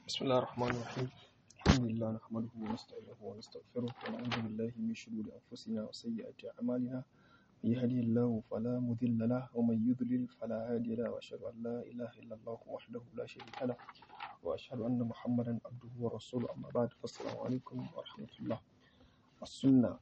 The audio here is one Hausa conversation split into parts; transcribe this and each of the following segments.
بسم الله الرحمن الرحيم الحمد لله نحمده ونستعينه ونستغفره ونعوذ بالله من شرور أنفسنا وسيئات أعمالنا من يهده الله فلا مضل له ومن يضلل فلا هادي له وأشهد أن لا إله إلا الله وحده لا شريك له وأشهد أن محمدا عبده ورسوله أما بعد فالسلام عليكم ورحمة الله السنة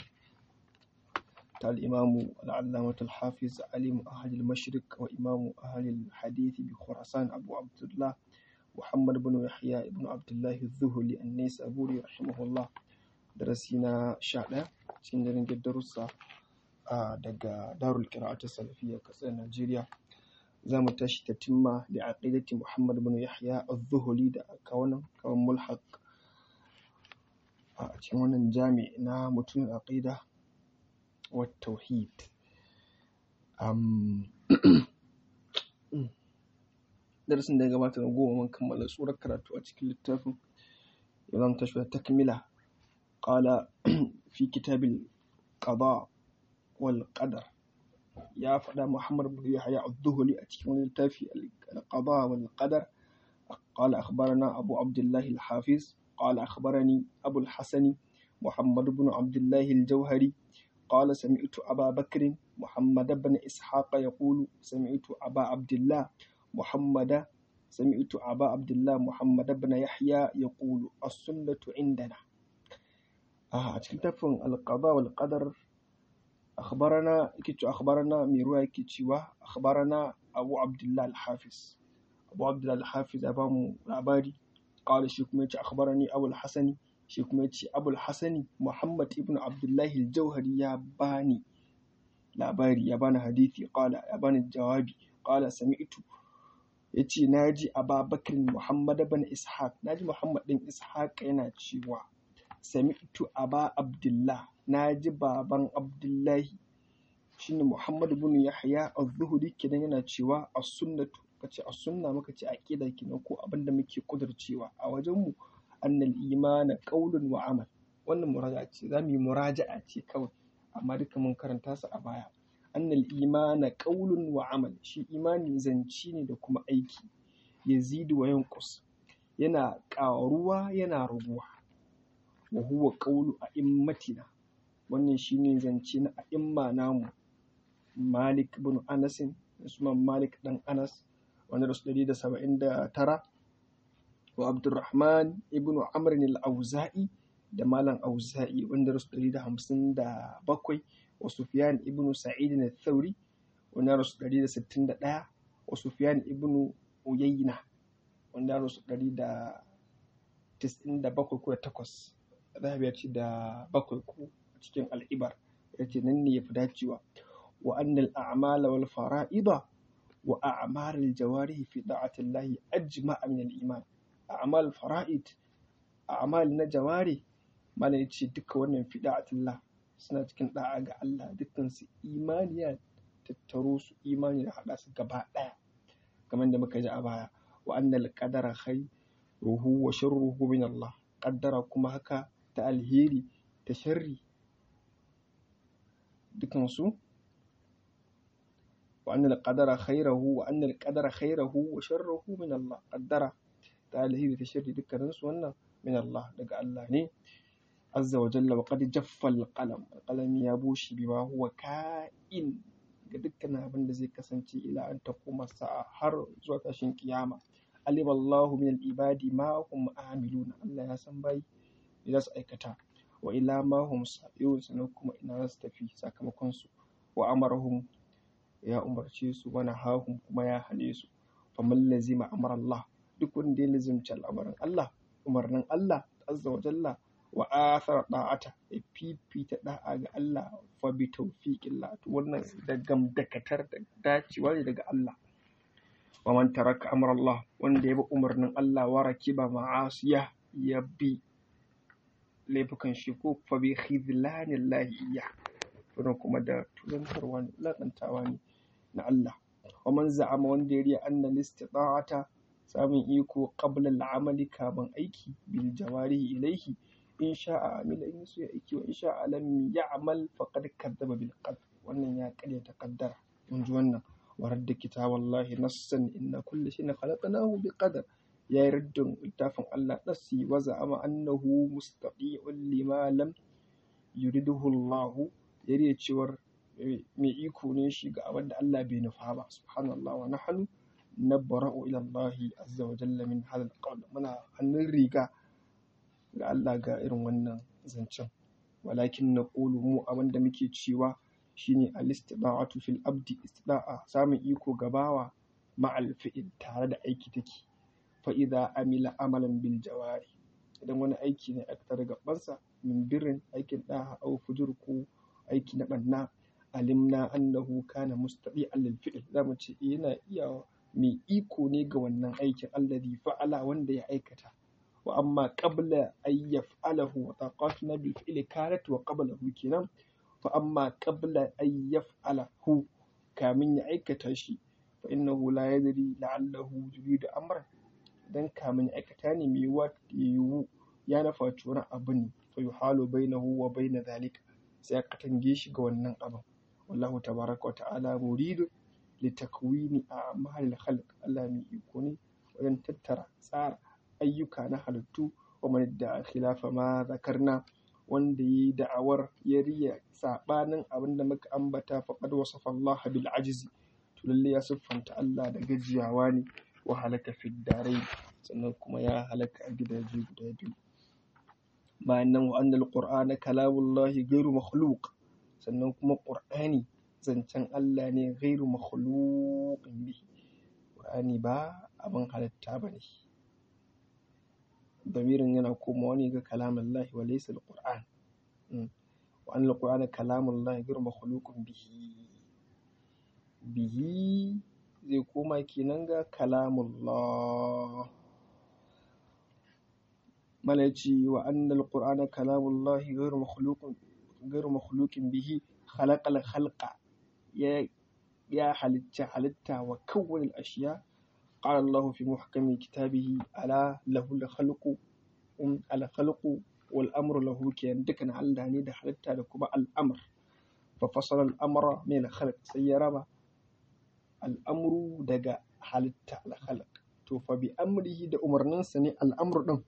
قال الإمام العلامة الحافظ عليم أهل المشرق وإمام أهل الحديث بخراسان أبو عبد الله محمد بن يحيى بن عبد الله الذهلي النيسابوري رحمه الله درسنا شاء cikin daren darussa daga darul qira'at salafiyya kasar Najeriya za mu tashi ta timma da aqidati Muhammad bin Yahya az-Zuhli da kawanan kawan mulhaq a cikin wannan jami na mutum aqida wa tauhid darasin da ya gabata na goma mun kammala tsoron karatu a cikin littafin yau zan tashi da takmila qala fi kitabil qada wal qadar ya faɗa Muhammad bin Yahya az-Zuhli a cikin wani littafi al-qada wal qadar قال أخبرنا أبو عبد الله الحافظ قال أخبرني أبو الحسن محمد بن عبد الله الجوهري قال سمعت أبا بكر محمد بن إسحاق يقول سمعت أبا عبد الله محمد سمعت أبا عبد الله محمد بن يحيى يقول السنة عندنا آه تكتفن القضاء والقدر أخبرنا كتشو أخبرنا ميروا كتشوا أخبرنا أبو عبد الله الحافظ أبو عبد الله الحافظ أبام العبادي قال شيكميتش أخبرني أبو الحسن شيكميتش أبو الحسن محمد ابن عبد الله الجوهري يا باني labari ya bani hadisi qala ya bani jawabi qala sami'tu yace naji Ababakar Muhammad bin Ishaq naji Muhammad din Ishaq yana cewa sami'tu Aba Abdullah naji baban Abdullahi shine Muhammad bin Yahya az-Zuhri kidan yana cewa as-sunnatu kace as-sunna muka ce aqida kinan ko abinda muke kudurcewa a wajen mu annal imana qaulun wa amal wannan muraja'a ce zamu yi muraja'a ce kawai amma duka mun karanta su a baya annal imana qaulun wa amal shi imani zanci ne da kuma aiki yazidu wa yanqus yana ƙaruwa yana raguwa wa huwa qaulu a'immatina wannan shine zance na a'imma namu Malik ibn Anas Usman Malik dan Anas wanda rasu 179 wa Abdurrahman ibn Amr al-Auza'i da Malam Auza'i wanda rasu ɗari da hamsin da bakwai wa Sufyan ibn Sa'id na Thauri wanda rasu ɗari da sittin da ɗaya wa Sufyan ibn Uyayna wanda rasu ɗari da tis'in da bakwai ko da takwas Zahabi ya ce da bakwai ko cikin al'ibar ya ce nan ne ya fi dacewa wa annal a'mala wal fara'ida wa a'malul jawarihi fi da'atillahi ajma'a min al-iman a'mal fara'id a'mal na jawari mana ya ce duka wannan fida'atullah suna cikin da'a ga Allah dukkan su imani ya tattaro su imani da haɗa su gaba ɗaya kamar da muka ji a baya wa annal qadara khairuhu wa sharruhu min Allah qaddara kuma haka ta alheri ta sharri dukan su wa annal qadara khairahu wa annal qadara khairahu wa sharruhu min Allah qaddara ta alheri ta sharri dukkanin su wannan min Allah daga Allah ne azza wa jalla wa qad jaffa al-qalam alqalami ya bushe bima huwa ka'in ga dukkan abin da zai kasance ila an taquma sa'a har zuwa tashin kiyama alim Allahu min al-ibadi ma hum amiluna Allah ya san bai za su aikata wa ila ma hum sa'irun sanan kuma ina za su tafi sakamakon su wa amarahum ya umarce su wa nahahum kuma ya hane su faman lazima amara Allah duk wanda ya lazimci al'amarin Allah umarnin Allah azza wa jalla wa athara da'ata ya fifita da'a ga Allah fa bi tawfiqillah to wannan da gamdakatar da dacewa ne daga Allah wa man taraka amra Allah wanda ya bi umarnin Allah wa rakiba ma'asiya ya bi laifukan shi ko fa bi khidlanillahi iya wannan kuma da tulantarwa ne lakantawa ne na Allah wa man za'ama wanda ya riya anna listita'ata samun iko qabla al'amali kaman aiki bil jawarihi ilaihi in sha'a amila in so ya aiki wa in sha'a lam ya'mal faqad kadzaba bil qadr wannan ya karyata kaddara mun ji wannan wa radda kitaballahi nassan inna kulli shay'in khalaqnahu bi qadar ya yi raddin littafin Allah ɗasi wa za'ama annahu mustaqi'un lima lam yuriduhu Allah ya riya cewar mai iko ne shi ga abin da Allah bai nufa ba subhanallah wa nahnu nabra'u ila Allah azza wa jalla min hadha al muna hannun riga ga Allah ga irin wannan zancen walakin naqulu mu abin da muke cewa shine al-istida'atu fil abdi istida'a samun iko gabawa ma'al fi'il tare da aiki take fa idza amila amalan bil jawari idan wani aiki ne aka tare gabansa min birrin aikin da'a aw fujur ko aiki na banna alimna annahu kana mustadi'an lil fi'l zamu ce yana iya mai iko ne ga wannan aikin alladhi fa'ala wanda ya aikata wa amma qabla an yaf'alahu wa taqatuna bil fi'li kanat wa qablahu kenan fa amma qabla an yaf'alahu kamin ya aikata shi fa innahu la yadri la'allahu yuridu amran dan kamin ya aikata ne mai yiwuwa yiwu ya nafaci wani abu ne fa yuhalu bainahu wa baina zalika sai a katange shi ga wannan abin wallahu tabaraka wa ta'ala muridu litakwini a'malil khalq Allah mai iko ne wajen tattara tsara ayyuka na halittu wa man da khilafa ma zakarna wanda yi da'awar ya riya sabanin abin da muka ambata faqad wasafa Allah bil ajzi to lalle ya siffanta Allah da gajiyawa ne wa halaka fid darai sannan kuma ya halaka a gidaje guda biyu bayan nan wa annal qur'ana kalamullahi ghairu makhluq sannan kuma qur'ani zancen Allah ne ghairu makhluqin bihi qur'ani ba abin halitta bane damirin yana komawa ne ga kalamullahi wa laysa alquran wa annal qur'ana kalamullahi ghairu makhluqin bihi bihi zai koma kenan ga kalamullah malaci wa annal qur'ana kalamullahi ghairu makhluqin ghairu makhluqin bihi khalaqal khalqa ya ya halitta halitta wa kawwal ashiya qala Allah fi muhkami kitabihi ala lahu al khalqu um al khalqu wal amru lahu kiyan dukan Allah ne da halitta da kuma al amr fa fasala al amra min al khalq sai ya raba al amru daga halitta al khalq to fa bi amrihi da umarninsa ne al amru din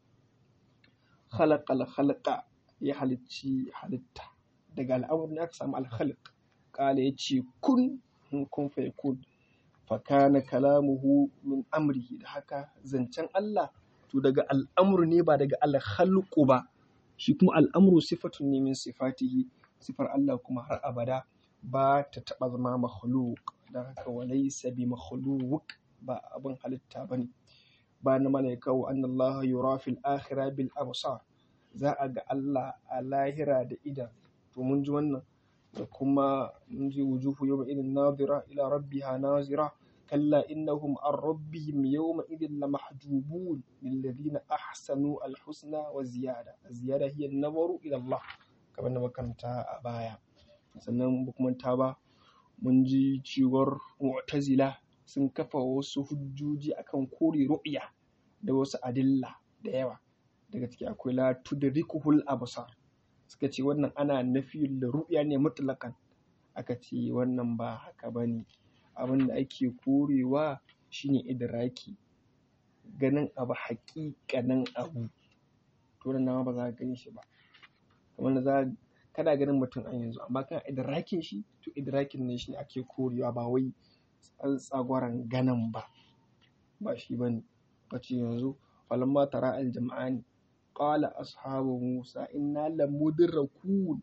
khalaqal khalqa ya halicci halitta daga al'amur ne aka samu alkhaliq kala ya ce kun kun fa yakun fa kana kalamuhu min amrihi da haka zancen Allah to daga al'amur ne ba daga alkhalqu ba shi kuma al'amru sifatun ne min sifatihi sifar Allah kuma har abada ba ta taba zama makhluq da haka walaysa bi makhluq ba abin halitta bane ba na malaika wa annallaha yura fil akhirah bil absar za a ga Allah a lahira da idan to mun ji wannan da kuma mun ji wujuhu yawma idin nadira ila rabbiha nazira kalla innahum an rabbihim yawma idin lamahjubun lilladhina ahsanu alhusna wa ziyada ziyada hiya nazaru ila Allah kamar da makaranta a baya sannan kuma ta ba mun ji cewar mu'tazila sun kafa wasu hujjoji akan kore ru'ya da wasu adilla da yawa daga ciki akwai la tudrikuhul absar suka ce wannan ana nafi da ru'ya ne mutlaqan aka ce wannan ba haka bane abin da ake korewa shine idraki ganin abu haƙiƙanin abu to nan ba za ka gani shi ba kamar da za kana ganin mutum an yanzu amma kana idrakin shi to idrakin ne shi ake korewa ba wai tsagwaran ganin ba ba shi bane kace yanzu falamma tara aljam'ani qala ashabu musa inna lamudrakun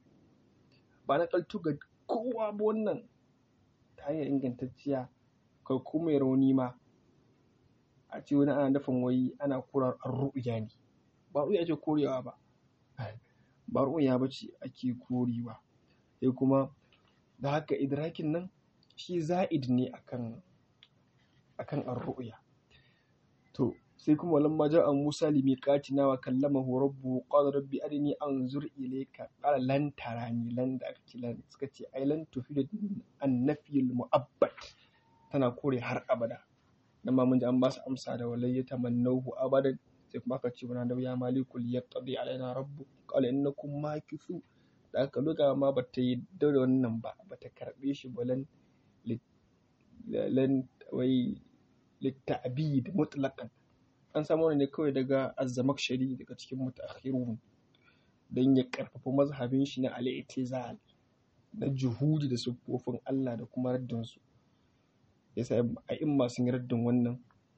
ba na kaltu ga kowa ba wannan ta hanyar ingantacciya kai kuma rauni ma a ce wani ana nufin wai ana kurar ru'ya ne ba ru'ya ce korewa ba ba ru'ya ba ce ake korewa sai kuma da haka idrakin nan shi za'id ne akan akan ar-ru'ya to sai kuma lamma ja'a Musa limiqatina wa kallamahu rabbuhu qala rabbi arini anzur ilayka qala lan tarani lan da aka ce lan suka ce ai lan tufidu an nafyil mu'abbad tana kore har abada dan ma mun ji an ba su amsa da walai ya tamannahu abadan sai kuma aka ce mana da ya malikul yaqdi alaina rabbu qala innakum makithu da aka luga ma bata yi da wannan ba bata karbe shi ba lan lan wai litta'bid mutlaqan an samu ne kawai daga azzamakshari daga cikin mutaakhirun don ya karfafa mazhabin shi na al-i'tizal na juhudi da siffofin Allah da kuma raddin su yasa a imma sun yi raddin wannan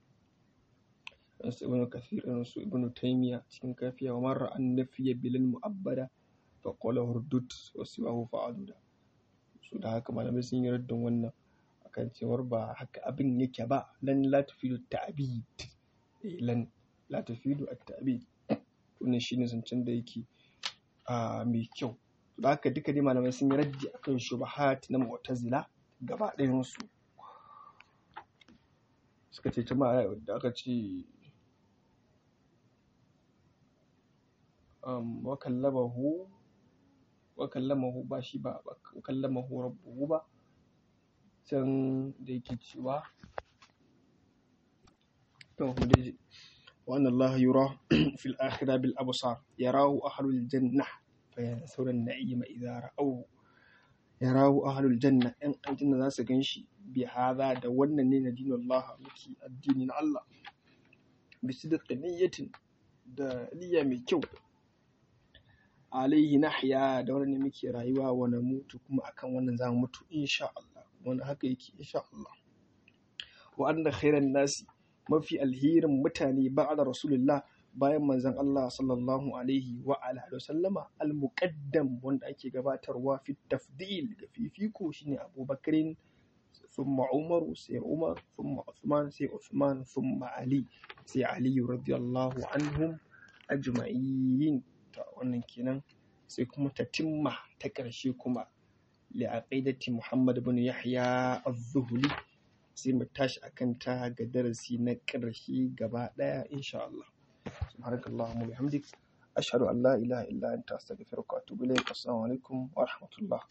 su ibnu kathir su ibnu taymiya cikin kafiya wa marra an nafiya bilal mu'abbada fa qala hurdud wa siwahu fa'aduda su da haka malamai sun yi raddin wannan akan cewar ba haka abin yake ba lan la tufidu ta'bid lan la tufidu at-ta'bid wannan shine zancen da yake a mai kyau da haka duka dai malamai sun yi raddi akan shubahat na mu'tazila gaba ɗayan su suka ce jama'a da aka ce um, wa kallamahu wa kallamahu ba shi ba wa kallamahu rabbuhu ba can da yake cewa to mu dai wa anna Allah yura fil akhirah bil absar yarahu ahlul jannah fa yansawna an-na'ima idza ra'aw yarahu ahlul janna yan aljanna za su ganshi bi hadha da wannan ne na dinin Allah muke addinin Allah bi sidqi niyyatin da niyya mai kyau alaihi nahya da wannan muke rayuwa wa mutu kuma akan wannan zamu mutu insha Allah wannan haka yake insha Allah wa anna khairan nasi mafi alherin mutane ba'da rasulullah bayan manzon Allah sallallahu alaihi wa alihi wa sallama al-muqaddam wanda ake gabatarwa fi tafdil ga fifiko shine Abubakarin thumma Umar sai Umar thumma Uthman sai Uthman thumma Ali sai Ali radiyallahu anhum ajma'in ta wannan kenan sai kuma tatimma ta ƙarshe kuma li aqidati Muhammad ibn Yahya az-Zuhli sai mu tashi akan ta ga darasi na ƙarshe gaba ɗaya insha Allah سبحانك اللهم وبحمدك أشهد أن لا إله إلا أنت أستغفرك وأتوب إليك السلام عليكم ورحمة الله